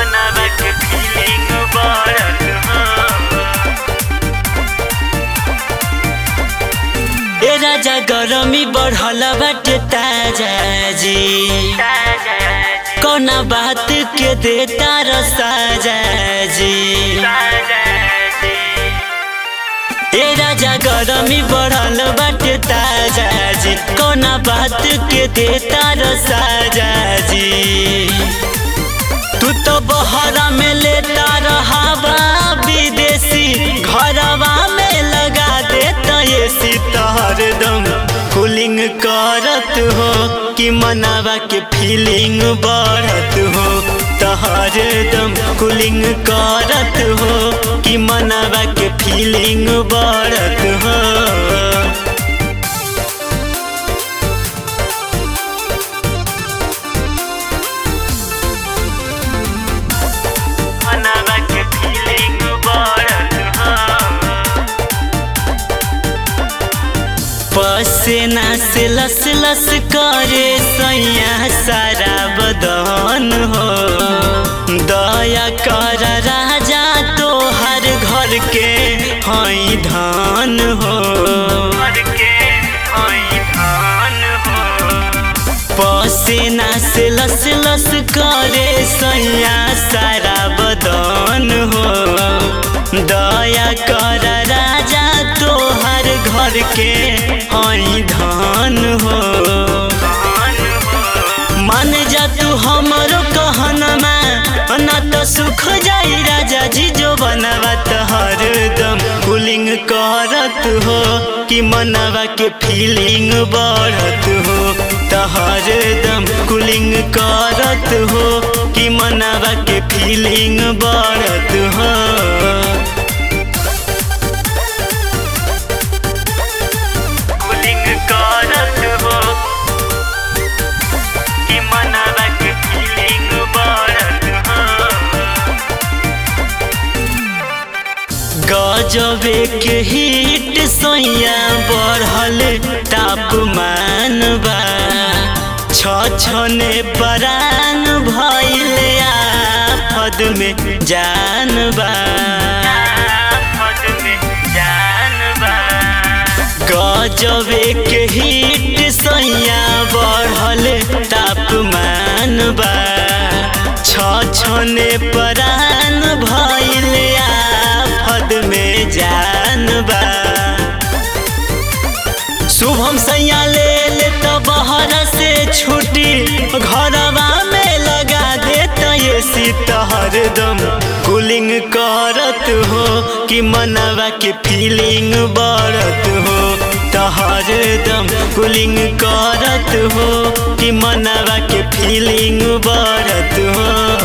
मनवा के फीलिंग बढ़त हो ए राजा गरमी बढ़ल बाटे ताजा जी कौना बात के देता रसाजा जी ए राजा गरमी बढ़ल बाटे ताजा जी कौना बात के देता रसाजा जी तू तो बहरा में लेता रहावा विदेशी घरवा में लगा देता ये सितार दम कूलिंग करत हो कि मनावा के फीलिंग बढ़त हो तहर दम कूलिंग करत हो कि मनावा के फीलिंग बढ़त हो मनवा के फीलिंग बढ़त हो पसेना से लस लस करे सैया सारा बदन हो दया कर राजा तो हर घर के हई धान हो पसेना से लस लस करे सैया सारा बदन हो दया कर राजा तोहर घर के हई धान हो मान जा तू हमरो कहनमा ना तो सुख जाई राजा जी जो बनवा तहर दम कूलिंग करत हो कि मनवा के फीलिंग बढ़त हो तहर दम कूलिंग करत हो कि मनवा के फीलिंग बढ़त हो कूलिंग करत हो कि मनवा के फीलिंग बढ़त हो गजबे के हिट सोया बढ़ल तापमान बा छछने परान भइल आफत में जान बा गजबे के हिट सोया बढ़ल तापमान बा छछने परान भइल आफत में जान बा शुभम सैया ले ले तो बहर से छुट्टी घरवा में लगा देता ये सीतहर दम कूलिंग करत हो कि मनवा के फीलिंग बढ़त हो तहर दम कूलिंग करत हो कि मनवा के फीलिंग बढ़त हो